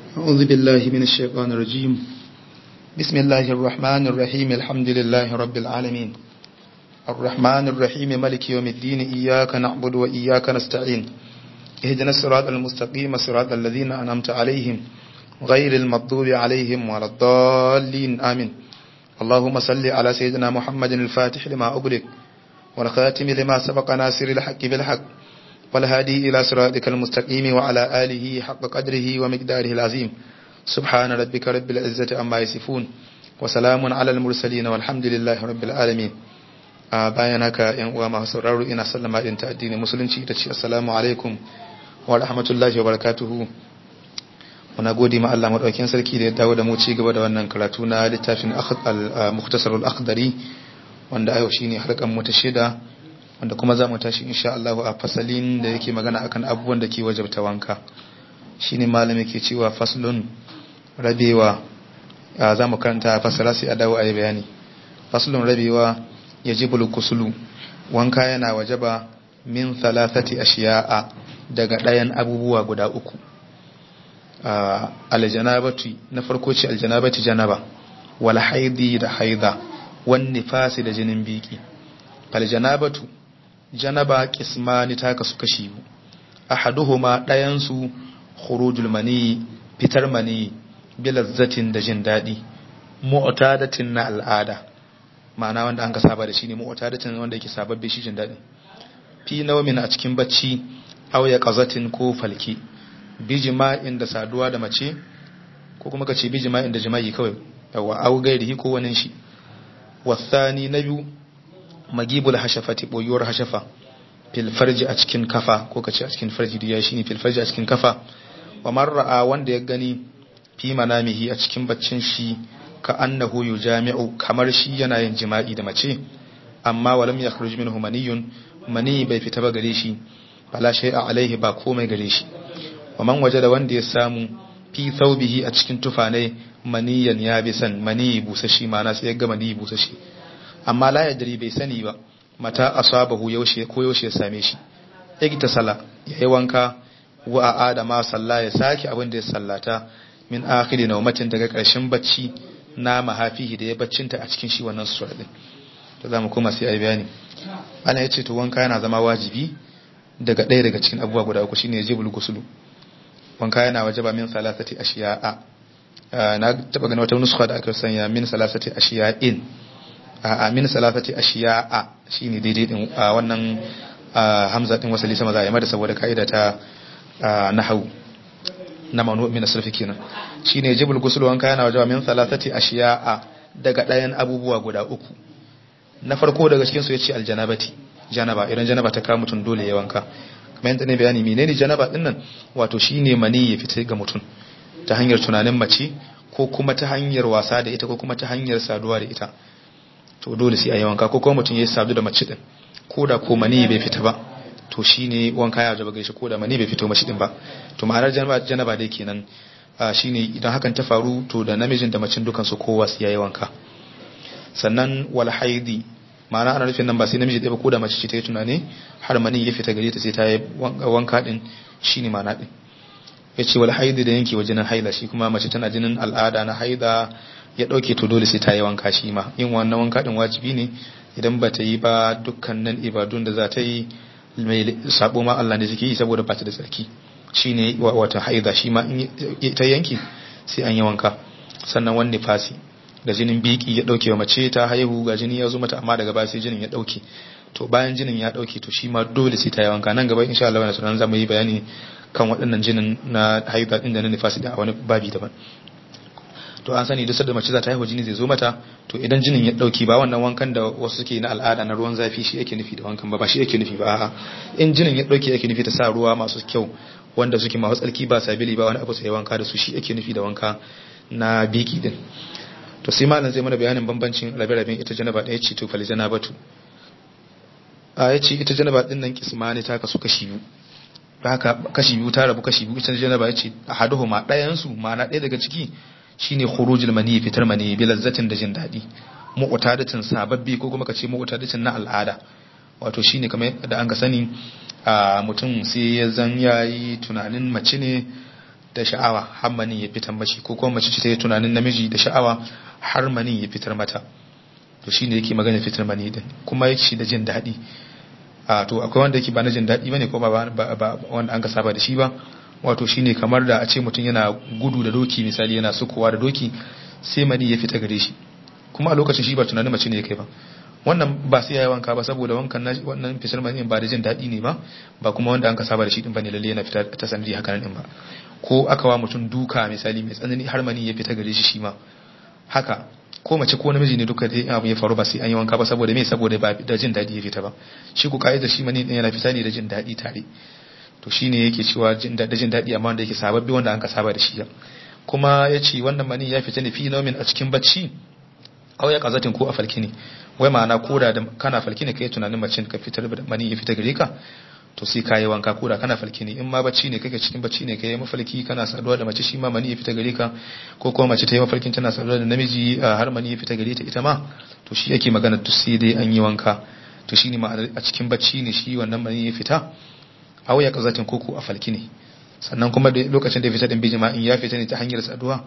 أعوذ بالله من الشيطان الرجيم بسم الله الرحمن الرحيم الحمد لله رب العالمين الرحمن الرحيم ملك يوم الدين إياك نعبد وإياك نستعين اهدنا الصراط المستقيم صراط الذين أنعمت عليهم غير المغضوب عليهم ولا الضالين آمين اللهم صل على سيدنا محمد الفاتح لما أغلق والخاتم لما سبق ناصر الحق بالحق والهادي إلى صراطك المستقيم وعلى آله حق قدره ومقداره العظيم سبحان ربك رب العزة أما يصفون وسلام على المرسلين والحمد لله رب العالمين bayan haka yan uwa masu sauraro ina sallama din ta addinin musulunci ta ce assalamu alaikum wa rahmatullahi wa barakatuhu muna gode ma Allah madaukakin sarki da ya dawo da mu ci gaba da wannan karatu na littafin al-mukhtasar al-akhdari wanda ayo shine halkan mu ta shida wanda kuma za mu tashi insha Allah a fasalin da yake magana akan abubuwan da ke wajabta wanka shine malami ke cewa faslun rabewa za mu karanta fasara sai a dawo a yi bayani faslun rabewa yajibul kusulu wanka yana wajaba min thalathati ashiya'a daga ɗayan abubuwa guda uku aljanabatu na farko ce aljanabati janaba wal haidi da haida wan nifasi da jinin biki aljanabatu janaba kismani ta kasu kashi biyu ahaduhuma ɗayan su khurujul mani fitar mani bilazzatin da jin daɗi mu'tadatin na al'ada ma'ana wanda an ka saba da shi ne mu'tadatin wanda yake sababbe shi jin daɗi fi nawmin a cikin bacci aw ya qazatin ko falki bi jima'in da saduwa da mace ko kuma kace bi jima'in da jima'i kawai yawa aw gairihi ko wani shi wasani na biyu magibul hashafati boyuwar hashafa fil farji a cikin kafa ko kace a cikin farji diya shine fil farji a cikin kafa wa mar'a wanda ya gani fi manamihi a cikin baccin shi ka annahu yujami'u kamar shi yana yin jima'i da mace amma walam yakhruj minhu maniyun mani bai fita ba gare shi fala shay'a alaihi ba komai gare shi wa man wajada wanda ya samu fi thawbihi a cikin tufanai maniyan ya bi san mani busashi ma'ana sai ya ga mani busashi amma la yadri bai sani ba mata asabahu yaushe ko yaushe ya same shi yake sala yayi wanka wa adama salla ya saki abin da ya sallata min akhiri naumatin daga karshen bacci na mahafihi da ya baccinta a cikin shi wannan sura din to zamu koma sai ayi bayani ana yace to wanka yana zama wajibi daga ɗaya daga cikin abubuwa guda uku shine jibul gusulu wanka yana wajaba min salasati ashiya'a na taba ganin wata nuskha da aka sanya min salasati ashiya'in a min salasati ashiya'a shine daidai din wannan hamza din wasali sama za a yi mata saboda kaida ta nahwu na manu min asrfi kenan shine jibul ghusl wanka yana wajaba min salasati ashiya'a daga ɗayan abubuwa guda uku na farko daga cikin su yace aljanabati janaba idan janaba ta kawo mutum dole ya wanka kamar yadda ne bayani menene janaba din nan wato shine mani ya fita ga mutum ta hanyar tunanin mace ko kuma ta hanyar wasa da ita ko kuma ta hanyar saduwa da ita to dole sai a yi wanka ko kuma mutum ya sadu da mace din ko da ko mani bai fita ba to shine wanka ya jaba gaishe ko da mani bai fito mashi din ba to ma'anar janaba janaba dai kenan shine idan hakan ta faru to da namijin da macin dukan su kowa su yayi wanka sannan wal haidi ma'ana ana nufin nan ba sai namiji ɗaya ba ko da mace ce ta yi tunani har mani ya fita gare ta sai ta yi wanka din shine ma'ana din yace wal haidi da yanke wa jinin haila shi kuma mace tana jinin al'ada na haida ya dauke to dole sai ta yi wanka shi ma yin wannan wanka din wajibi ne idan ba ta yi ba dukkanin ibadun da za ta yi mai sabo ma Allah ne suke yi saboda ba ta da tsarki shine wata haida shi ma in ta yanki sai an yi wanka sannan wani fasi da jinin biki ya dauke wa mace ta haihu ga jini ya zo mata amma daga baya sai jinin ya dauke to bayan jinin ya dauke to shi ma dole sai ta yi wanka nan gaba insha Allah wannan sunan zamu yi bayani kan waɗannan jinin na haida din da na nifasi da a wani babi daban to an sani duk da mace za ta haihu jini zai zo mata to idan jinin ya dauki ba wannan wankan da wasu suke na al'ada na ruwan zafi shi yake nufi da wankan ba ba shi yake nufi ba a'a in jinin ya dauki yake nufi ta sa ruwa masu kyau wanda suke masu tsarki ba sabili ba wani abu sai wanka da su shi yake nufi da wanka na biki din to sai malam zai mana bayanin bambancin rabe-raben ita janaba ɗaya ce to fal janabatu a ya ce ita janaba din nan kismani ta kasu kashi biyu haka kashi biyu ta rabu kashi biyu ita janaba ya ce ahaduhuma ɗayan su ma'ana ɗaya daga ciki shine khurujul mani fitar mani bi lazzatin da jin dadi mu'tadatin sababbi ko kuma kace mu'tadatin na al'ada wato shine kamar da an ga sani a mutum sai ya zan yayi tunanin mace ne da sha'awa har mani ya fitar mashi ko kuma mace ce ta yi tunanin namiji da sha'awa har mani ya fitar mata to shine yake magana fitar mani din kuma yake da jin daɗi a to akwai wanda yake ba na jin daɗi bane ko ba ba wanda an ka saba da shi ba wato shine kamar da a ce mutum yana gudu da doki misali yana sukowa da doki sai mani ya fita gare shi kuma a lokacin shi ba tunanin mace ne ya kai ba wannan ba sai yayi wanka ba saboda wankan na wannan fitar mani ba da jin daɗi ne ba ba kuma wanda an ka saba da shi din bane lalle yana fita ta sanadi haka nan din ba ko aka wa mutum duka misali mai tsanani har mani ya fita gare shi shi ma haka ko mace ko namiji ne duka dai abu ya faru ba sai an yi wanka ba saboda me saboda ba da jin daɗi ya fita ba shi ku ka'ida shi mani din yana fita ne da jin daɗi tare to shine yake cewa da jin daɗi amma wanda yake sababbi wanda an ka saba da shi kuma ya ce wannan mani ya fita ne fi naumin a cikin bacci au ya kazatin ko a falki ne wai ma'ana koda da kana falki ne kai tunanin mace ka fitar da mani ya fita gare ka to sai kayi wanka koda kana falki ne in ma bacci ne kake cikin bacci ne kai mafalki kana saduwa da mace shi ma mani ya fita gare ka ko kuma mace ta yi mafalkin tana saduwa da namiji har mani ya fita gare ta ita ma to shi yake magana to sai dai an yi wanka to shine ma a cikin bacci ne shi wannan mani ya fita aw ya kazatin koko a falki ne sannan kuma lokacin da ya fita din bijima in ya fita ne ta hanyar saduwa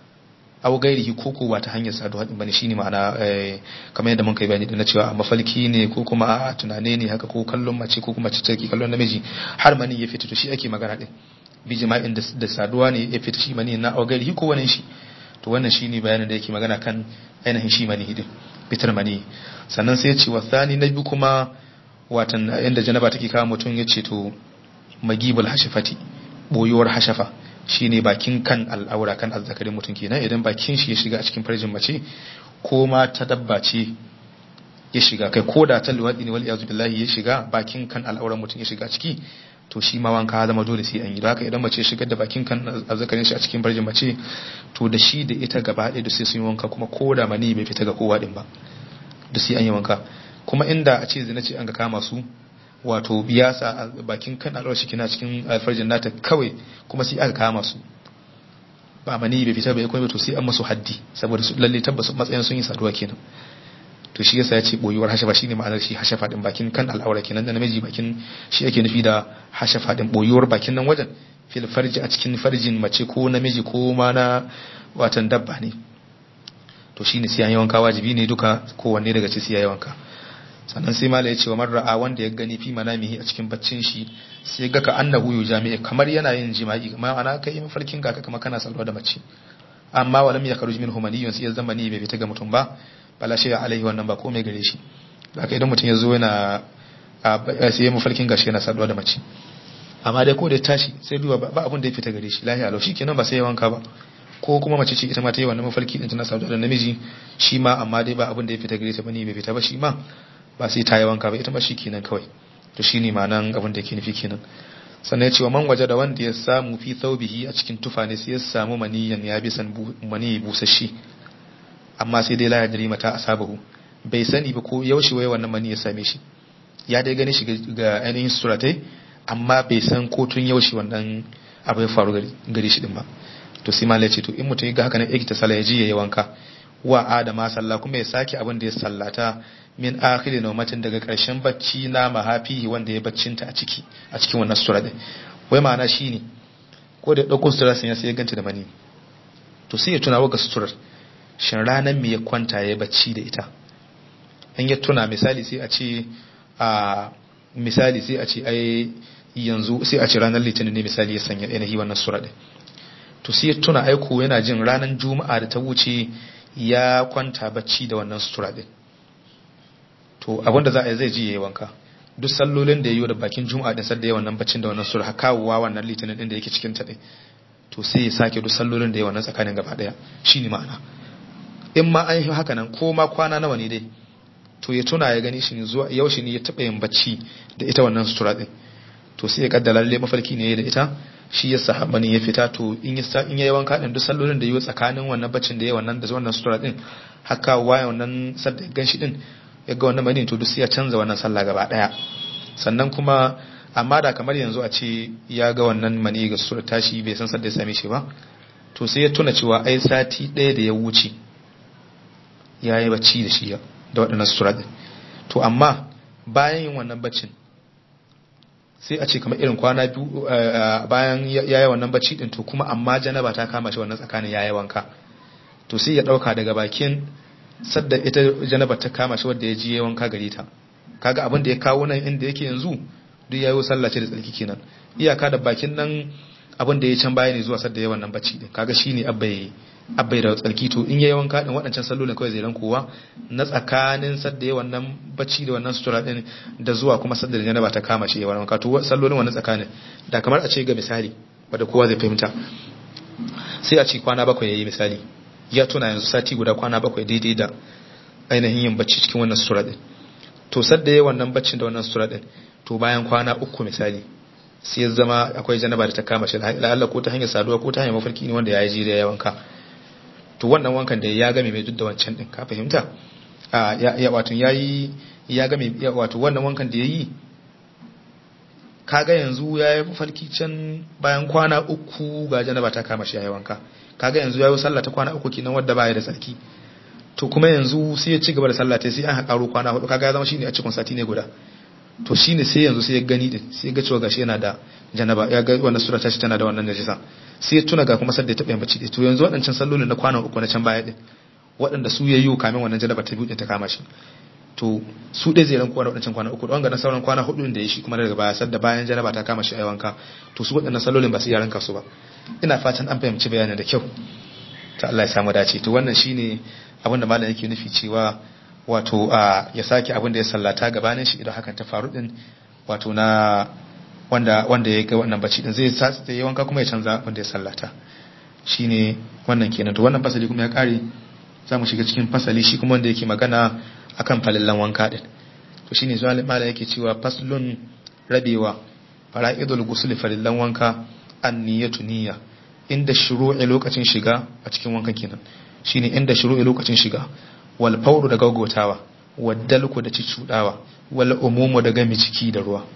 aw gairihi koko ba ta hanyar saduwa din bane shine ma'ana kamar yadda mun kai bayani da na cewa a mafalki ne ko kuma a tunane ne haka ko kallon mace ko kuma mace ke kallon namiji har mani ya fita to shi ake magana din bijima'in da saduwa ne ya fita shi mani na aw gairihi ko wani shi to wannan shine bayanin da yake magana kan ainihin shi mani din fitar mani sannan sai ya ce wasani na biyu kuma watan yanda janaba take kawo mutum ya ce to magibul hashafati boyuwar hashafa shine bakin kan al'aura kan azzakarin mutum kenan idan bakin shi ya shiga a cikin farjin mace ko ma ta dabba ce ya shiga kai ko da ta luwadi ne wal iyazu billahi ya shiga bakin kan al'auran mutum ya shiga ciki to shi ma wanka zama dole sai an yi haka idan mace shigar da bakin kan azzakarin shi a cikin farjin mace to da shi da ita gaba ɗaya da sai sun yi wanka kuma ko da mani bai fita ga kowa din ba da sai an yi wanka kuma inda a ce zina ce an ga kama su wato biyasa a bakin kan alwar shi kina cikin alfarjin nata kawai kuma sai aka kama su ba mani bai fita bai kuma to sai an masu haddi saboda su lalle tabbas matsayin sun yi saduwa kenan to shi yasa ya ce boyuwar hashafa shine ma'anar shi hashafa din bakin kan al'aura kenan da namiji bakin shi yake nufi da hashafa din boyuwar bakin nan wajen fil farji a cikin farjin mace ko namiji ko ma na watan dabba ne to shine sai an yi wanka wajibi ne duka kowanne daga ci sai ya yi wanka sannan sai mala ya ce wa marra'a wanda ya gani fi manamihi a cikin baccin shi sai ga ka annahu yu jami'i kamar yana yin jima'i kamar ana kai mafarkin ga kamar kana salwa da mace amma walam ya karuji min humaniyun sai ya zama ni bai fita ga mutum ba bala shi alaihi wannan ba komai gare shi haka idan mutum ya zo yana sai ya mafarkin gashi yana salwa da mace amma dai ko da tashi sai duba ba abun da ya fita gare shi lahiya lau kenan ba sai ya wanka ba ko kuma mace ce ita ma ta yi wannan mafarki din tana salwa da namiji shi ma amma dai ba abun da ya fita gare ta bane bai fita ba shi ma ba sai ta yi wanka ba ita ma shi kenan kawai to shi ne ma'anan abin da ke nufi kenan sannan ya ce wa man waje da wanda ya samu fi thawbihi a cikin tufa ne sai ya samu maniyan ya bi san mani busashi amma sai dai la ya dari mata asabahu bai sani ba ko yaushe wai wannan mani ya same shi ya dai gani shi ga ainihin suratai amma bai san ko tun yaushe wannan abu ya faru gari shi din ba to sai malai ce to in mutum ya ga haka ne ya ta sallah ya ji ya yi wanka wa adama sallah kuma ya sake abin da ya sallata min akhiri naumatin daga ƙarshen bacci na mahafihi wanda ya baccinta a ciki a cikin wannan sura din wai ma'ana shine ko da dauko sutura sun ya sai ya ganta da mani to sai ya tuna wa ga suturar shin ranan me ya kwanta ya bacci da ita in ya tuna misali sai a ce a misali sai a ce ai yanzu sai a ce ranar litinin ne misali ya sanya yanayi wannan sura din to sai ya tuna aiko yana jin ranar juma'a da ta wuce ya kwanta bacci da wannan sutura din to abinda za a yi zai ji yayi wanka duk sallolin da yayi da bakin juma'a din sadda yayi wannan baccin da wannan sura kawowa wannan litinin din da yake cikin ta din to sai ya sake duk sallolin da yayi wannan tsakanin gaba daya shine ma'ana in ma an yi haka nan ko ma kwana nawa ne dai to ya tuna ya gani shi zuwa yaushe ne ya taba yin bacci da ita wannan sutura din to sai ya kaddara lalle mafarki ne da ita shi ya sahaba ne ya fita to in ya in yayi wanka din duk sallolin da yayi tsakanin wannan baccin da yayi wannan da wannan sutura din haka waya wannan sadda ganshi din ya ga wannan mani to duk sai ya canza wannan sallah gaba daya sannan kuma amma da kamar yanzu a ce ya ga wannan mani ga sutura tashi bai san sadda ya same shi ba to sai ya tuna cewa ai sati ɗaya da ya wuce ya yi bacci da shi da waɗannan sutura din to amma bayan yin wannan baccin sai a ce kamar irin kwana biyu bayan yayi wannan bacci din to kuma amma janaba ta kama shi wannan tsakanin yayi wanka to sai ya dauka daga bakin sadda ita janaba ta kama shi wanda ya ji yayi wanka gare ta kaga abin da ya kawo nan inda yake yanzu duk yayi sallah ce da tsarki kenan iyaka da bakin nan abin da ya can baya ne zuwa sadda yayi wannan bacci din kaga shine abbai abbai da tsarki to in yayi wanka din waɗancan sallolin kawai zai rankowa na tsakanin sadda yayi wannan bacci da wannan sutura din da zuwa kuma sadda da janaba ta kama shi yayi wannan wanka to sallolin wannan tsakanin da kamar a ce ga misali wanda kowa zai fahimta sai a ce kwana bakwai yayi misali ya tuna yanzu sati guda kwana bakwai daidai da ainihin yin bacci cikin wannan sutura din to sadda yayi wannan baccin da wannan sutura din to bayan kwana uku misali sai ya zama akwai janaba da ta kama shi la'alla ko ta hanyar saduwa ko ta hanyar mafarki ne wanda ya yi da ya wanka to wannan wankan da ya game mai duk da wancan din ka fahimta a ya wato yayi ya game wato wannan wankan da yayi kaga yanzu ya yi mafarki can bayan kwana uku ga janaba ta kama shi ya yi wanka kaga yanzu ya yi sallah ta kwana uku kenan wadda baya da tsarki to kuma yanzu sai ya ci gaba da sallah ta sai an haƙaro kwana hudu kaga ya zama shine a cikin sati ne guda to shine sai yanzu sai ya gani din sai ya ga cewa gashi yana da janaba ya ga wannan sura ta shi tana da wannan najisa sai ya tuna ga kuma sadda ya taɓa yin bacci to yanzu waɗancan sallolin na kwana uku na can baya din waɗanda su ya yi kamin wannan janaba ta biyu ta kama shi to su ɗaya zai rankuwa da waɗancan kwana uku wanga na sauran kwana hudu da ya shi kuma daga baya sadda bayan janaba ta kama shi a wanka to su waɗannan sallolin ba su iya ranka su ba ina fatan an fahimci bayanin da kyau ta Allah ya samu dace to wannan shine abin da malam yake nufi cewa wato a ya sake abin da ya sallata gabanin shi idan hakan ta faru din wato na wanda wanda ya ga wannan bacci din zai sa ya wanka kuma ya canza abin da ya sallata shine wannan kenan to wannan fasali kuma ya kare za mu shiga cikin fasali shi kuma wanda yake magana akan falallan wanka din to shine zuwa malam yake cewa faslun rabewa fara'idul ghusl falallan wanka an-niyatu niyya inda shuru'i lokacin shiga a cikin wankan kenan shine inda shuru'i lokacin shiga wal fawru da gaggotawa wal dalku da cicudawa wal umumu da gami ciki da ruwa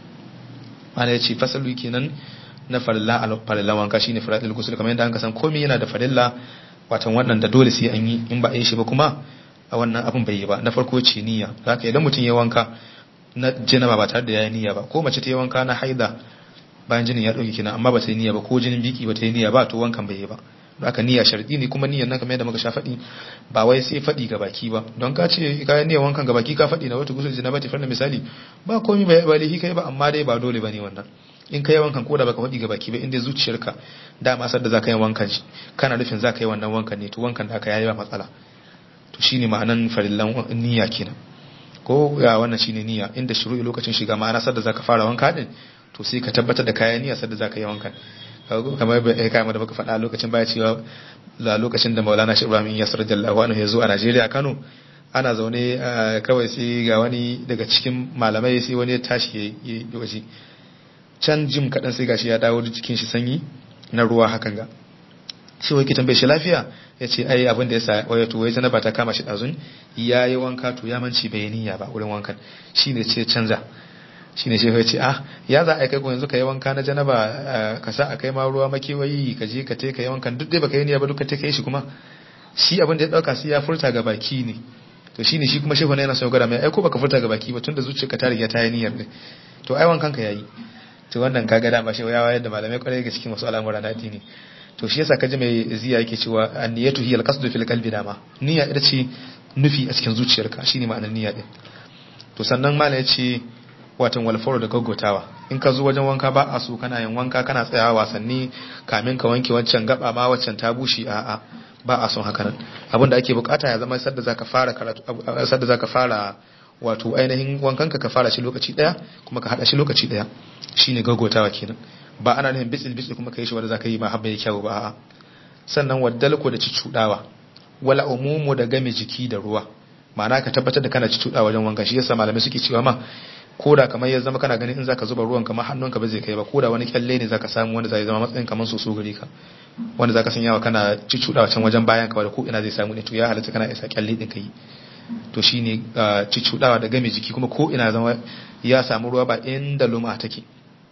ana yace fasalu kenan na farilla al farilla wanka shine faradil ghusl kamar yadda an ka san komai yana da farilla watan wannan da dole sai an yi in ba a yi shi ba kuma a wannan abin bai yi ba na farko ce niyya haka idan mutum ya wanka na jinaba ba tare da ya yi niyya ba ko mace ta yi wanka na haida bayan jinin ya dauke kenan amma ba ta yi niyya ba ko jinin biki ba ta yi niyya ba to wankan bai yi ba haka niyya sharadi ne kuma niyyar nan kamar yadda muka sha faɗi ba wai sai faɗi ga baki ba don ka ce ka yi niyyar wankan ga baki ka faɗi na wata gusul jinaba ta farna misali ba komai ba ba lihi kai ba amma dai ba dole bane wannan in ka yi wankan ko da baka faɗi ga baki ba inda zuciyarka dama sar da zaka yi wankan shi kana nufin zaka yi wannan wankan ne to wankan da aka yayi ba matsala to shine ma'anan farillan niyya kenan ko ya wannan shine niyya inda shuru'i lokacin shiga ma'ana sar da zaka fara wanka din to sai ka tabbatar da kayan niyya sar da zaka yi wankan kamar bai kai da muka faɗa lokacin baya cewa la lokacin da Maulana Shi Ibrahim Yasir Jallahu anhu ya zo a Najeriya Kano ana zaune kawai sai ga wani daga cikin malamai sai wani ya tashi ya yi waje can jim kaɗan sai gashi ya dawo jikin shi sanyi na ruwa hakan ga shi wai kitan bai shi lafiya ya ce ai abin da ya sa waya to wai janaba ta kama shi ɗazun ya yi wanka to ya manci bai niyya ba wurin wankan shi ne ce canza shi ne shi ya ce ah ya za a kai ko yanzu ka yi wanka na janaba ka sa a kai ma ruwa makewayi ka je ka te ka yi wankan duk dai baka yi niyya ba duka te ka yi shi kuma shi abin da ya ɗauka sai ya furta ga baki ne to shine shi kuma shehu ne yana son gwada mai ai ko baka furta ga baki ba tunda zuciyarka ta riga ta yi niyyar ne to ai wankan ka yayi to wannan kaga dama shi ya wayar da malamai kwarai ga cikin wasu al'amura na addini to shi yasa kaji mai ziya yake cewa an-niyatu hiya al-qasdu fil qalbi dama niyya ita ce nufi a cikin zuciyarka shine ma'anar niyya din to sannan malam yace watan walfaru da gaggotawa in ka zo wajen wanka ba a so kana yin wanka kana tsayawa wasanni kamin ka wanke wancan gaba ma waccan ta bushe a'a ba a son haka nan abinda ake bukata ya zama sadda zaka fara karatu sadda zaka fara wato ainihin wankanka ka fara shi lokaci daya kuma ka hada shi lokaci daya shine gagotawa kenan ba ana nufin bitsil bitsil kuma kai shi wanda zaka yi ma habba yake kyau ba a'a sannan waddalko da cicudawa wala umumu da game jiki da ruwa ma'ana ka tabbatar da kana cicudawa wajen wanka shi yasa malamai suke cewa ma koda kamar ya zama kana ganin in zaka zuba ruwan kamar hannunka ba zai kai ba koda wani kyalle ne zaka samu wanda zai zama matsayin kamar soso gare ka wanda zaka sanya wa kana cicudawa can wajen bayan ka da ko ina zai samu ne to ya halatta kana isa kyalle din kai to shine cicudawa da game jiki kuma ko ina zama ya samu ruwa ba inda luma take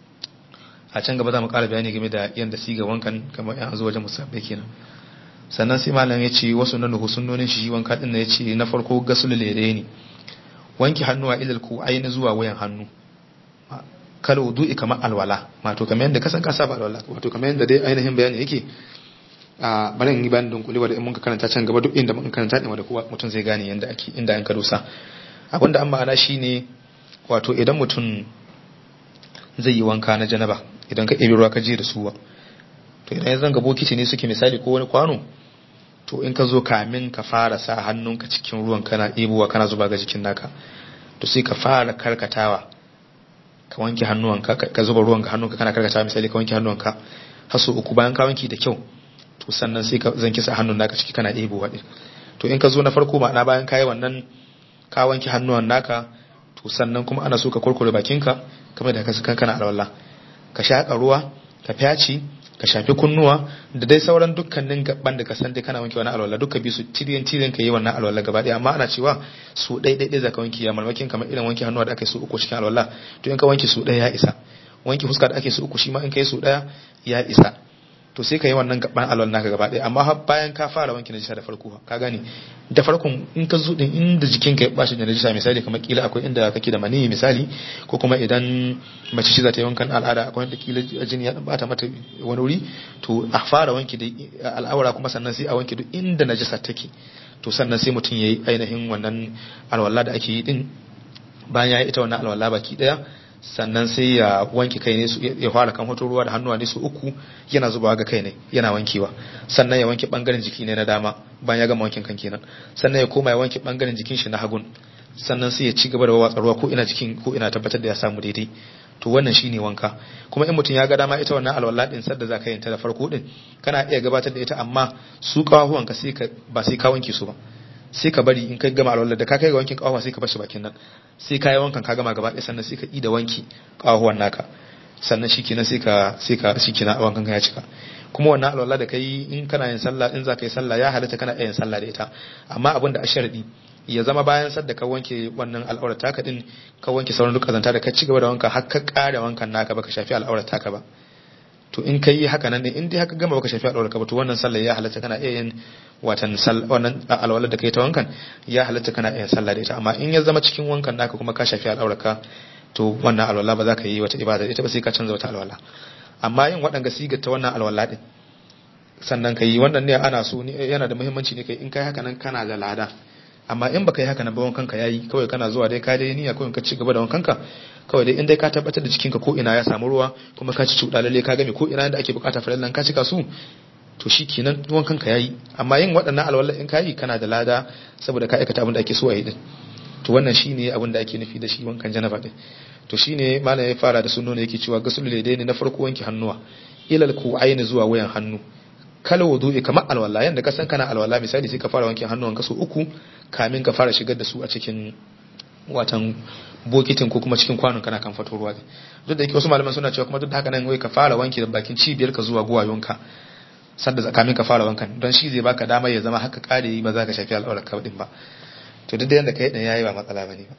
a can gaba za mu ƙara bayani game da yadda siga wankan kamar yan zo wajen musabbai kenan sannan sai malam ya ce wasu nan nuhu sunnonin shi wanka din ya ce na farko gasul lere ne wanki hannuwa ilal ku aini zuwa wayan hannu kal wudu'i kamar alwala wato kamar yadda kasan ka saba alwala wato kamar yadda dai ainihin bayani yake a bari in yi bayanin don kulewa da in muka karanta can gaba duk inda muka karanta din wanda kowa mutum zai gane yadda ake inda an karusa abinda an ma'ana shine wato idan mutum zai yi wanka na janaba idan ka ɗebi ruwa ka je da suwa to idan ya zanga bokiti ne suke misali ko wani kwano to in ka zo kamin ka fara sa hannunka cikin ruwan kana ɗebowa kana zuba ga jikin naka to sai ka fara karkatawa ka wanke hannuwanka ka zuba ruwan ga hannunka kana karkatawa misali ka wanke hannuwanka har sau uku bayan ka wanke da kyau to sannan sai ka zanki sa hannun naka ciki kana ɗebowa ɗin to in ka zo na farko ma'ana bayan ka yi wannan ka wanke hannuwan naka to sannan kuma ana so ka kurkure bakinka kamar da ka kana alwala ka shaƙa ruwa ka fyaci ka shafi kunnuwa da dai sauran dukkanin gaban da ka san dai kana wanke wani alwala duka bi su tiriyan tiriyan ka yi wannan alwala gaba ɗaya amma ana cewa su ɗai ɗai ɗai zaka wanke ya malmakin kamar irin wanke hannuwa da aka yi su uku cikin alwala to in ka wanke su ɗaya ya isa wanke fuska da ake su uku shi ma in ka yi su ɗaya ya isa to sai ka yi wannan gaban alwala naka gaba ɗaya amma bayan ka fara wanke najisa da farko ka gane da farkon in ka zo din inda jikinka ya bashi da najisa misali kamar kila akwai inda kake da maniyi misali ko kuma idan mace shi za ta yi wankan al'ada akwai inda kila jini ya bata mata wani wuri to a fara wanke da al'aura kuma sannan sai a wanke duk inda najisa take to sannan sai mutum yayi ainihin wannan alwala da ake yi din bayan ya yi ita wannan alwala baki daya sannan sai ya wanke kai ne ya fara kan hoto ruwa da hannuwa ne su uku yana zubawa ga kai ne yana wankewa sannan ya wanke bangaren jiki ne na dama bayan ya gama wankin kan kenan sannan ya koma ya wanke bangaren jikin shi na hagun sannan sai ya ci gaba da watsa ruwa ko ina jikin ko ina tabbatar da ya samu daidai to wannan shine wanka kuma in mutum ya ga dama ita wannan alwala din sadda za ka yin ta da farko din kana iya gabatar da ita amma su kawahuwan ka sai ka ba sai ka wanke su ba sai ka bari in ka gama alwala da ka kai ga wankin kawahuwa sai ka bar shi bakin nan sai ka yi wankan ka gama gaba ɗaya sannan sai ka yi da wanki kawahuwan naka sannan shi kenan sai ka sai ka shi kenan wankan ka ya cika kuma wannan alwala da kai in kana yin sallah in za ka yi sallah ya halatta kana iya yin sallah da ita amma abin da a sharadi ya zama bayan sadda ka wanke wannan al'aurar taka din ka wanke sauran duk kazanta da ka ci gaba da wanka har ka kare wankan naka baka shafi al'aurar taka ba to in kai haka nan ne in dai haka gama baka shafi al'aurar ka ba to wannan sallah ya halatta kana iya yin watan wannan alwalar da kai ta wankan ya halatta kana iya sallah da ita amma in ya zama cikin wankan naka kuma ka shafi al'aurar ka to wannan alwala ba za ka yi wata ibada ita ba sai ka canza wata alwala amma yin waɗanga sigar ta wannan alwala din sannan ka yi wannan ne ana so yana da muhimmanci ne kai in kai haka nan kana da lada amma in baka yi haka nan ba wankan ka yayi kawai kana zuwa dai ka dai niyya kawai ka ci gaba da wankan ka kawai dai in dai ka tabbatar da jikinka ko ina ya samu ruwa kuma ka ci cuɗa lalle ka game ko ina da ake bukata farallan ka cika su to shi kenan wankan ka yayi amma yin waɗannan alwala in ka yi kana da lada saboda ka aikata abin da ake so a yi din to wannan shine abin da ake nufi da shi wankan janaba din to shine malam ya fara da sunno ne yake cewa gasul ladaini na farko wanke hannuwa ilal ku'aini zuwa wayan hannu kala wudu'i kamar alwala yanda ka san kana alwala misali sai ka fara wanke hannuwan ka so uku kamin ka fara shigar da su a cikin watan bokitin ko kuma cikin kwanon kana kan fato ruwa duk da yake wasu malaman suna cewa kuma duk da haka nan wai ka fara wanke da bakin cibiyar ka zuwa guwayonka sadda kamin ka fara wankan don shi zai baka damar ya zama haka kare ba za ka shafi al'aurar ka din ba to duk da yanda kai din yayi ba matsala bane ba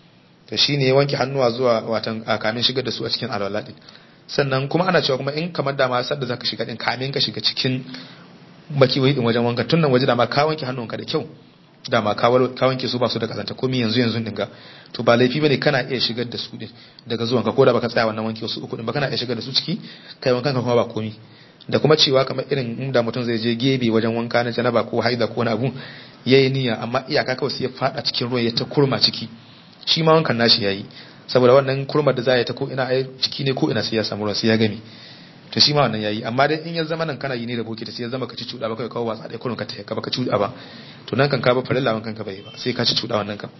to shine wanke hannuwa zuwa watan kamin shigar da su a cikin alwala din sannan kuma ana cewa kuma in kamar dama sadda zaka shiga din kamin ka shiga cikin baki wai din wajen wanka tun nan waje dama ka wanke hannunka da kyau dama ka wanke su ba su da kazanta komai yanzu yanzu dinga to ba laifi bane kana iya shigar da su din daga zuwan ka koda baka tsaya wannan wanke su uku din ba kana iya shigar da su ciki kai wankan ka kuma ba komai da kuma cewa kamar irin inda mutum zai je gebe wajen wanka na janaba ko haida ko wani abu yayi niyya amma iyaka kawai sai ya fada cikin ruwan ya ta kurma ciki shi ma wankan nashi yayi saboda wannan kurmar da za ya ta ko ina ai ciki ne ko ina sai ya samu ruwan sai ya gami to shi ma wannan yayi amma dai in ya zama nan kana yi ne da bokiti sai ya zama ka ci cuda ba kai kawo watsa dai kurun ka ta ka baka cuda ba to nan kan ka ba farilla wankan ka bai ba sai ka ci cuda wannan kan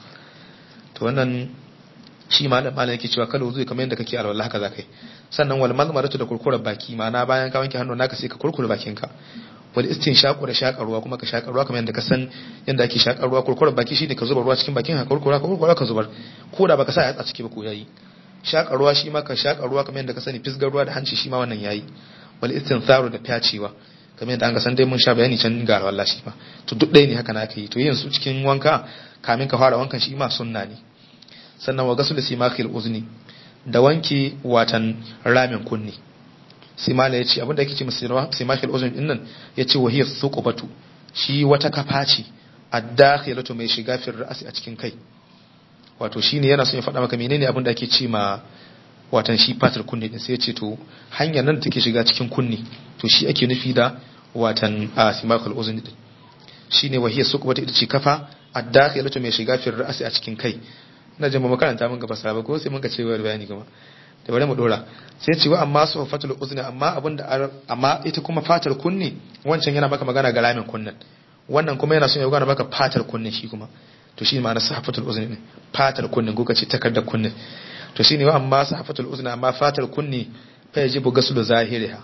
to wannan shi ma da malam yake cewa kala wuzu kamar yadda kake alwala haka zakai sannan wal malmaratu da kurkurar baki ma'ana bayan ka wanke hannu naka sai ka kurkure bakin ka wal istinshaqu da shakar ruwa kuma ka shakar ruwa kamar yadda ka san yadda ake shakar ruwa kurkurar baki shine ka zuba ruwa cikin bakin ka kurkura ka kurkura ka zubar ko da baka sa yatsa ciki ba ko yayi shakar ruwa shi ma ka shakar ruwa kamar yadda ka sani fisgar ruwa da hanci shi ma wannan yayi wal istintharu da fyacewa kamar yadda an ga san dai mun sha bayani can ga wallahi shi ma to duk ɗaya ne haka na aka yi to yin su cikin wanka kamin ka fara wankan shi ma sunna ne sannan wa gasul simakil uzni da wanke watan ramin kunni simala yace abinda yake ce simakil uzni din nan yace wa hiya thuqbatu shi wata kafa ce ad-dakhilatu mai shiga fi ra'si a cikin kai wato shine yana son ya faɗa maka menene abinda ake ce ma watan shi fatar kunne din sai ya ce to hanyar nan da take shiga cikin kunne to shi ake nufi da watan simakul uzni din shine wahiya suqbata ita ce kafa ad-dakhilatu mai shiga fi ra'si a cikin kai ina jin ba makaranta mun ga fasara ko sai mun ga cewa bayani kuma da bari mu dora sai ce wa amma sufatul uzni amma abinda amma ita kuma fatar kunne wancan yana maka magana ga ramin kunnen wannan kuma yana son ya gana maka fatar kunne shi kuma to shi ma'ana sufatul uzni ne fatar kunne ko kace takardar kunne to shine wa amma sufatul uzni amma fatar kunne fa yajibu gaslu zahiriha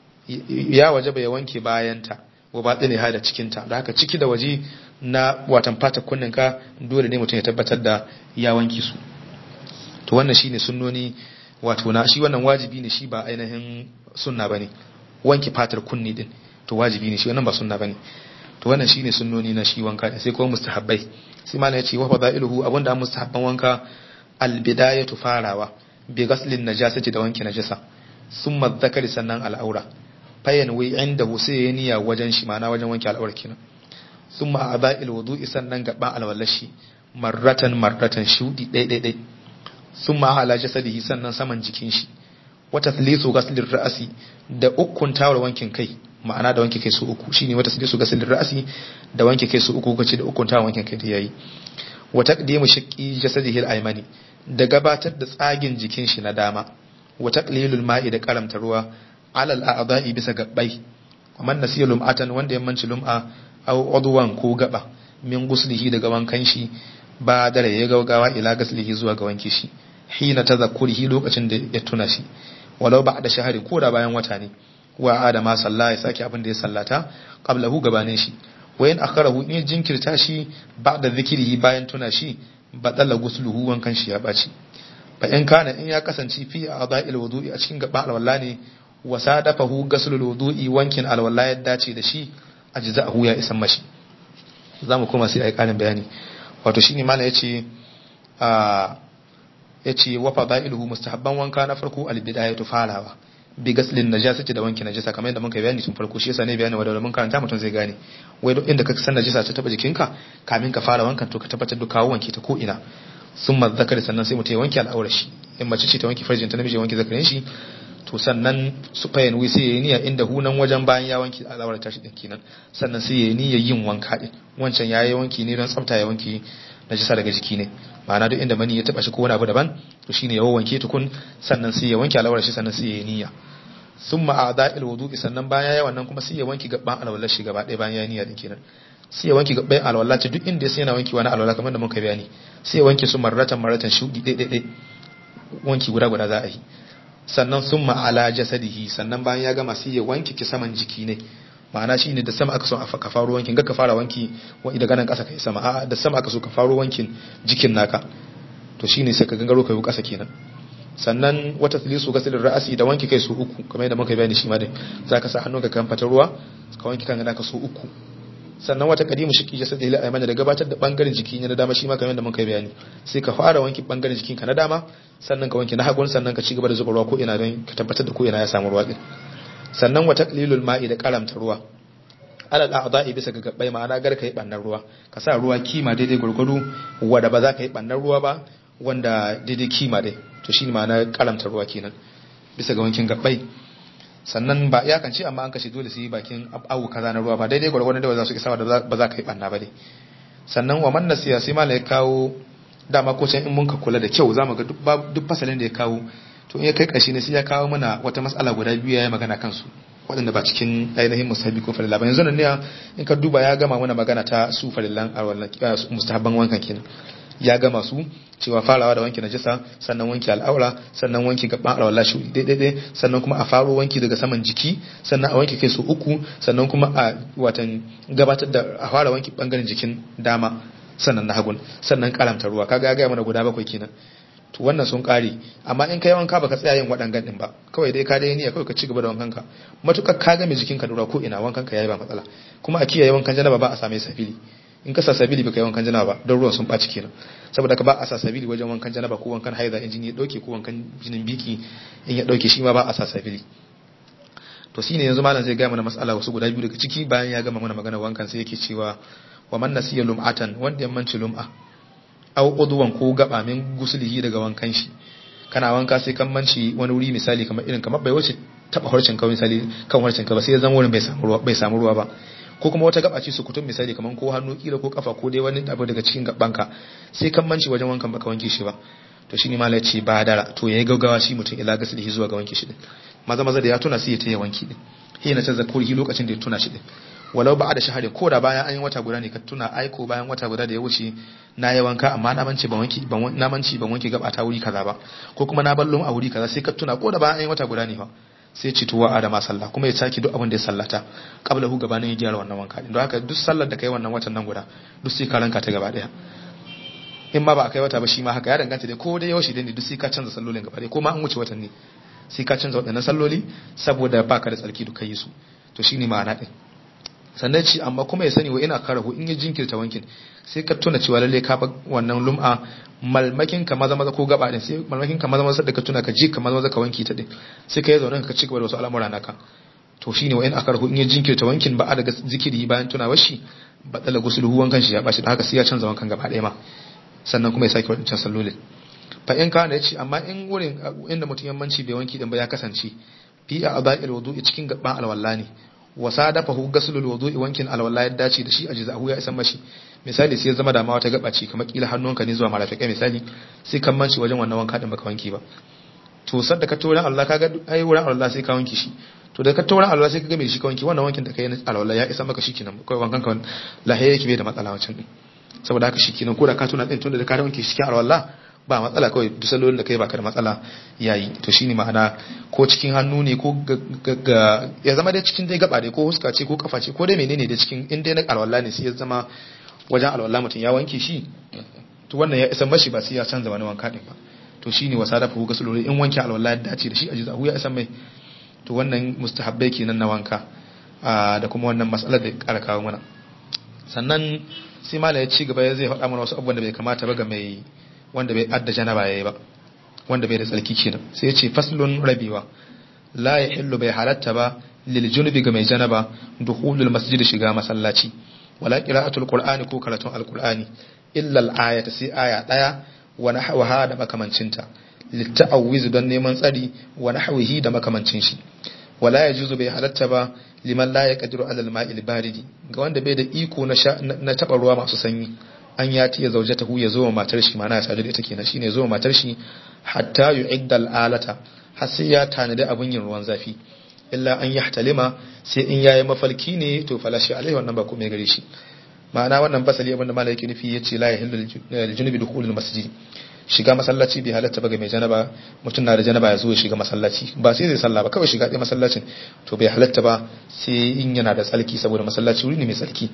ya wajaba ya wanke bayanta wa batini ha da cikin ta da haka ciki da waje na watan fatar kunnen ka dole ne mutum ya tabbatar da ya wanke su to wannan shine sunnoni wato na shi wannan wajibi ne shi ba ainihin sunna bane wanke fatar kunni din to wajibi ne shi wannan ba sunna bane to wannan shine sunnoni na shi wanka sai kuma mustahabbai sai malai yace wa fadailuhu abunda an mustahabban wanka albidayatu farawa bi ghaslin najasati da wanke najasa summa dhakari sannan al'aura fayan wi inda sai ya niyya wajen shi ma'ana wajen wanke al'aura kenan summa a'dha'il wudu'i sannan gaban alwallashi marratan marratan shudi dai dai dai sun ma'ala jasadihi sannan saman jikin shi wata thlisu ghaslin ra'asi da ukun tawar wankin kai ma'ana da wanke kai su uku shine wata thlisu ghaslin ra'asi da wanke kai su uku kace da ukun tawar wankin kai da yayi wa taqdimu shaqqi jasadihi al-aymani da gabatar da tsagin jikin shi na dama wa taqlilul ma'i da karamta ruwa alal a'dha'i bisa gabbai man nasiya lum'atan wanda ya manci lum'a aw udwan ko gaba min guslihi daga wankan shi ba dare ya gaugawa ila gaslihi zuwa ga wanke shi hina tazakkurihi lokacin da ya tuna shi walau ba da shahari ko da bayan wata ne wa adama salla ya sake abin da ya sallata qablahu gabanin shi wayan akharahu in jinkirta shi ba'da zikrihi bayan tuna shi batala gusluhu wankan shi ya baci fa in kana in ya kasance fi a'dha'il wudu'i a cikin gaba alwala ne wa sadafahu gaslul wudu'i wankin alwala ya dace da shi ajza'ahu ya isan mashi zamu koma sai ai karin bayani wato shine malam yace a yace wa fadailuhu mustahabban wanka na farko albidayatu falawa bi gaslin najasati da wanke najasa kamar yadda muka bayani tun farko shi yasa ne bayani wanda mun karanta mutum zai gane wai duk inda ka san najasa ta taba jikinka kamin ka fara wankan to ka tabbatar da kawo wanke ta ko ina summa zakari sannan sai mutum ya wanke al'aurar shi in mace ce ta wanke farjin ta namiji ya wanke zakarin shi to sannan su fayin wi sai yayi niyya inda hunan wajen bayan ya wanke al'aurar tashi din kenan sannan sai yayi niyya yin wanka din wancan yayi wanki ne don tsafta ya wanke najasa daga jiki ne ma'ana duk inda mani ya taba shi ko wani abu daban to shine ya wanke tukun sannan sai ya wanke al'aurar shi sannan sai yayi niyya summa a'da'il wudu'i sannan bayan yayi wannan kuma sai ya wanke gaban alwallar shi gaba ɗaya bayan yayi niyya din kenan sai ya wanke gaban alwala ta duk inda ya sai yana wanki wani alwala kamar da muka bayani sai ya wanke su marratan marratan shudi ɗaya ɗaya wanki guda guda za a yi sannan sun ma'ala jasadihi sannan bayan ya gama sai ya wanke ki saman jiki ne ma'ana shi ne da sama aka so ka faro wankin ga ka fara wanki wani daga nan ƙasa kai sama a'a da sama aka so ka faro wankin jikin naka to shine sai ka gangaro kai ƙasa kenan sannan wata tilisu gasilin ra'asi da wanke kai su uku kamar yadda muka bayani shi ma dai zaka sa hannunka kan fatar ruwa ka wanke kan naka su uku sannan wata kadimu shi kije sai da aimana da gabatar da bangaren jiki ne na dama shi ma kamar yadda muka bayani sai ka fara wanke bangaren jikinka na dama sannan ka wanke na hagun sannan ka ci gaba da zuba ruwa ko ina don ka tabbatar da ko ina ya samu ruwa din sannan wata qalilul ma'i da karamta ruwa alal a'dha'i bisa ga gabbai ma'ana gar ka yi bannan ruwa ka sa ruwa kima daidai gurgudu wanda ba za ka yi bannan ruwa ba wanda daidai kima dai to shine ma'ana karamta ruwa kenan bisa ga wankin gabbai sannan ba ya kan ce amma an kashe dole su yi bakin abu kaza na ruwa ba daidai gwargwadon da ba za su isa ba za ka yi banna ba dai sannan wa manna siya sai mala ya kawo dama ko can in mun ka kula da kyau zamu ga duk fasalin da ya kawo to in ya kai kashi ne sai ya kawo mana wata matsala guda biyu ya yi magana kansu waɗanda ba cikin ainihin musahabi ko farilla ba yanzu nan ne in ka duba ya gama mana magana ta su farillan mustahabban wankan kenan ya gama su cewa farawa da wanke najasa sannan wanke al'aura sannan wanke gaban alwala shi daidai sannan kuma a faro wanki daga saman jiki sannan a wanke kai su uku sannan kuma a watan gabatar da a fara wanki bangaren jikin dama sannan na hagun sannan karamta ruwa kaga ya gaya mana guda bakwai kenan to wannan sun kare amma in kai wanka baka tsaya yin waɗannan din ba kawai dai ka dai niyya kawai ka ci gaba da wankan ka matukar ka game jikinka da ruwa ko ina wankan ka yayi ba matsala kuma a kiyaye wankan janaba ba a same safili in ka sa sabili baka yi wankan janaba ba don ruwan sun ɓaci kenan saboda ka ba a sa sabili wajen wankan janaba ko wankan haiza in jini ya ɗauke ko wankan jinin biki in ya ɗauke shi ma ba a sa sabili to shine yanzu malam zai gaya mana mas'ala wasu guda biyu daga ciki bayan ya gama mana magana wankan sai yake cewa wa man nasiya lum'atan wanda ya manci lum'a aw udwan ko gaba min gusulihi daga wankan shi kana wanka sai kan manci wani wuri misali kamar irin kamar bai wuce taba harcin ka misali kan harcin ka ba sai ya zama wurin bai samu ruwa bai samu ruwa ba ko kuma wata gaba ce su kutum misali kamar ko hannu kila ko kafa ko dai wani abu daga cikin gabanka sai kan manci wajen wankan baka wanke shi ba to shine malai ce ba dara to yayi gaggawa shi mutum ila gaslihi zuwa ga wanke shi din maza maza da ya tuna sai ya taya wanki din sai na canza kuri lokacin da ya tuna shi din walau ba da shahari ko da bayan an yi wata guda ne ka tuna aiko bayan wata guda da ya wuce na yi wanka amma na manci ban wanki ban na manci ban wanki gaba ta wuri kaza ba ko kuma na ballon a wuri kaza sai ka tuna ko da bayan an yi wata guda ne fa sai ci tuwa adama sallah kuma ya saki duk abin da ya sallata kabla hu gabanin ya gyara wannan wanka din don haka duk sallar da kai wannan watan nan guda duk sai ka ranka ta gaba daya in ma ba a kai wata ba shi ma haka ya danganta dai ko dai yaushe dai ne duk sai ka canza sallolin gaba daya ko ma an wuce watan ne sai ka canza waɗannan salloli saboda baka da tsarki duk kai su to shine ma'ana din sannan ci amma kuma ya sani wa ina karahu in ya jinkirta wankin sai ka tuna cewa lalle ka wannan lum'a malmakin ka maza maza ko gaba din sai malmakin ka maza maza da ka tuna ka ji ka maza maza ka wanki ta din sai ka yi zaune ka ci gaba da wasu al'amura naka to shine wa ina karahu in ya jinkirta wankin ba a daga zikiri bayan tunawar shi ba tsala gusulu wankan shi ya bashi da haka sai ya canza wankan gaba ɗaya ma sannan kuma ya sake wadancan sallolin fa in kana ya ce amma in wurin inda mutum yammanci bai wanki din ba ya kasance fi a aba'il wudu'i cikin gaban alwala ne wasa dafa hu gasulul wudu'i wankin alwala ya dace da shi a jizahu ya isan mashi misali sai ya zama da ma wata gaba ce kamar kila hannunka ne zuwa marafiƙa misali sai kan manci wajen wannan wanka din baka wanki ba to sadda ka tora Allah kaga ai wurin Allah sai ka wanki shi to da ka tora Allah sai ka ga me shi ka wanki wannan wankin da kai na alwala ya isa maka shikenan kai wankan ka lahiya yake bai da matsala wancan din saboda haka shikenan ko da ka tuna din tunda da ka wanki shi cikin alwala ba matsala kawai duk sallolin da kai baka da matsala yayi to shine ma'ana ko cikin hannu ne ko ga ya zama dai cikin dai gaba dai ko huska ce ko kafa ce ko dai menene da cikin in dai na alwala ne sai ya zama wajen alwala mutum ya wanke shi to wannan ya isa mashi ba sai ya canza wani wanka din ba to shine wasa da fuhu gasulori in wanke alwala ya dace da shi a jizahu ya isa mai to wannan mustahabbai kenan na wanka da kuma wannan matsalar da ƙara kawo mana sannan sai mala ya ci gaba ya zai faɗa mana wasu abubuwan da bai kamata ba ga mai wanda bai adda janaba yayi ba wanda bai da tsarki kenan sai ya ce faslun rabiwa la yahillu bai halatta ba lil junubi ga mai janaba dukhulul masjid shiga masallaci wala qira'atul qur'ani ko karatun alqur'ani illa al-ayata sai aya daya wa nahwaha da makamancinta litta'awiz don neman tsari wa nahwihi da makamancin shi wala yajuzu bai halatta ba liman la yaqdiru ala al-ma'il baridi ga wanda bai da iko na na taba ruwa masu sanyi an ya tiya zaujatahu ya zo wa matar shi mana ya sadu da ita kenan shine zo wa matar shi hatta yu'idda al-alata har sai ya tanadi abun yin ruwan zafi illa an yahtalima sai in yayi mafalki ne to falashi alaihi wannan ba komai gare shi ma'ana wannan fasali abinda malai yake nufi yace la yahillu al-junubi dukhulul masjid shiga masallaci bai halatta ba ga mai janaba mutum na da janaba ya zo ya shiga masallaci ba sai zai sallah ba kawai shiga ɗaya masallacin to bai halatta ba sai in yana da tsalki saboda masallaci wuri ne mai tsalki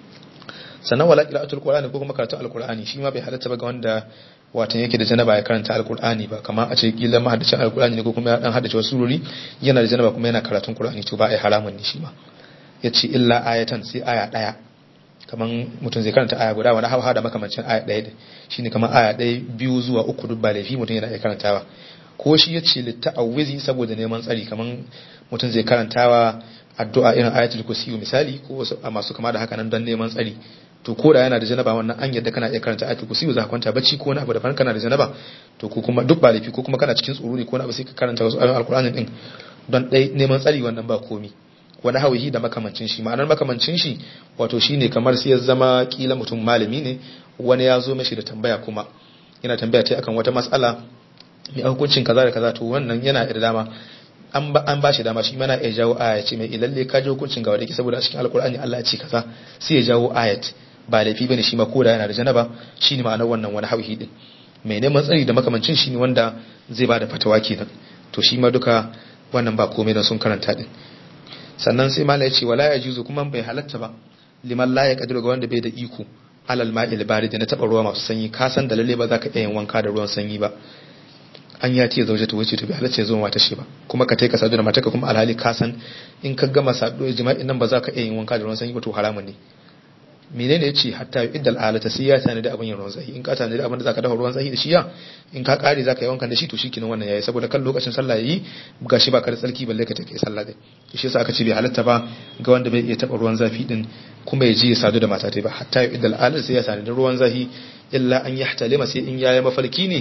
sannan wala qira'atul qur'ani ko kuma karatu alqur'ani shi ma bai halatta ba ga wanda watan yake da janaba ya karanta alqur'ani ba kamar a ce kila mahaddacin alqur'ani ne ko kuma ya dan haddace wasu surori yana da janaba kuma yana karatun qur'ani to ba ai haramun ne shi ma yace illa ayatan sai aya daya kaman mutum zai karanta aya guda wani hawa da makamancin aya daya shine kaman aya daya biyu zuwa uku duk ba laifi mutum yana iya karantawa ko shi yace litta'awizi saboda neman tsari kaman mutum zai karantawa addu'a irin ayatul kursi misali ko wasu masu kama da haka nan don neman tsari to ko da yana da janaba wannan an yadda kana iya karanta ayatul kursi za ka kwanta bacci ko wani abu da faran kana da janaba to ko kuma duk ba laifi ko kuma kana cikin tsoro ne ko wani abu sai ka karanta wasu ayoyin alkur'ani din don dai neman tsari wannan ba komi wani hawihi da makamancin shi ma'anar makamancin shi wato shine kamar sai ya zama kila mutum malami ne wani ya zo mashi da tambaya kuma yana tambaya ta akan wata mas'ala mai hukuncin kaza da kaza to wannan yana da dama an ba shi dama shi mana ya jawo aya ce mai ilalle ka ji hukuncin ga wadaki saboda a cikin alkur'ani Allah ya ce kaza sai ya jawo ayat ba laifi bane shi ma koda yana da janaba shine ma'anar wannan wani hauhi din mai neman tsari da makamancin shine wanda zai bada fatawa kenan to shi ma duka wannan ba komai dan sun karanta din sannan sai mala ya ce wala ya juzu kuma bai halatta ba liman la ya kadiru ga wanda bai da iko alal ma'il barid na taba ruwa masu sanyi ka san da lalle ba za ka iya yin wanka da ruwan sanyi ba an ya ce zauje ta wuce to bai halatta ya zo mata shi ba kuma ka taika sadu da mataka kuma alhali ka san in ka gama sadu jima'in nan ba za ka iya yin wanka da ruwan sanyi ba to haramun ne menene yace hatta iddal alata sai ya tana da abin yin ruwan zahi in ka tana da abin da zaka dafa ruwan zahi da shi ya in ka kare zaka yi wankan da shi to shikenan wannan yayi saboda kan lokacin sallah yayi gashi ba ka da tsarki balle ka take sallah din shi yasa aka ce bai halatta ba ga wanda bai iya taba ruwan zafi din kuma ya ji ya sadu da mata ba hatta iddal alata sai ya tana da ruwan zahi illa an yahtalima sai in yayi mafarki ne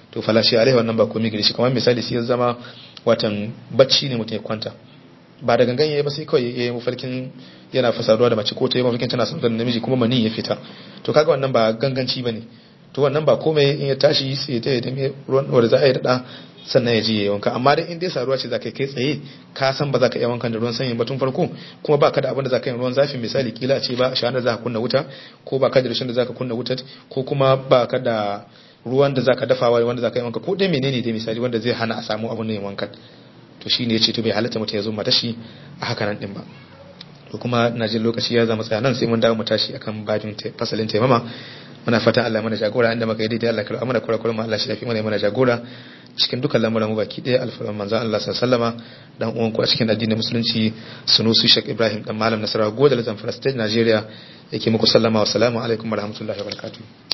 to falashi alaihi wannan ba komai gare shi kamar misali sai ya zama watan bacci ne mutum ya kwanta ba da gangan yayi ba sai kawai yayi mafarkin yana fasaduwa da mace ko ta yi mafarkin tana son da namiji kuma mani ya fita to kaga wannan ba ganganci bane to wannan ba komai in ya tashi sai ta yi ruwan wanda za a yi da sannan ya ji ya wanka amma dai in dai saruwa ce za ka kai tsaye ka san ba za ka iya wankan da ruwan sanyi ba tun farko kuma ba ka da abin da za ka yi ruwan zafi misali kila ce ba shanar za ka kunna wuta ko ba ka da rashin da za ka kunna wuta ko kuma ba ka da ruwan da za ka dafawa wanda za ka yi wanka ko dai menene dai misali wanda zai hana a samu abin da yin wankan to shi ne ya ce to bai halatta mutum ya zo mata shi a haka nan din ba to kuma na jin lokaci ya zama tsaya nan sai mun dawo mu tashi akan babin fasalin taimama muna fatan Allah mana jagora inda muka yi daidai Allah karɓa mana kurakuran mu Allah shi yafi mana mana jagora cikin dukkan lamuran mu baki ɗaya alfarman manzon Allah sallallahu alaihi dan uwan ku a cikin addinin musulunci Sunusi Sheikh Ibrahim dan Malam Nasarawa Godal Zamfara State Nigeria yake muku sallama wa salamu alaikum wa rahmatullahi wa barakatuh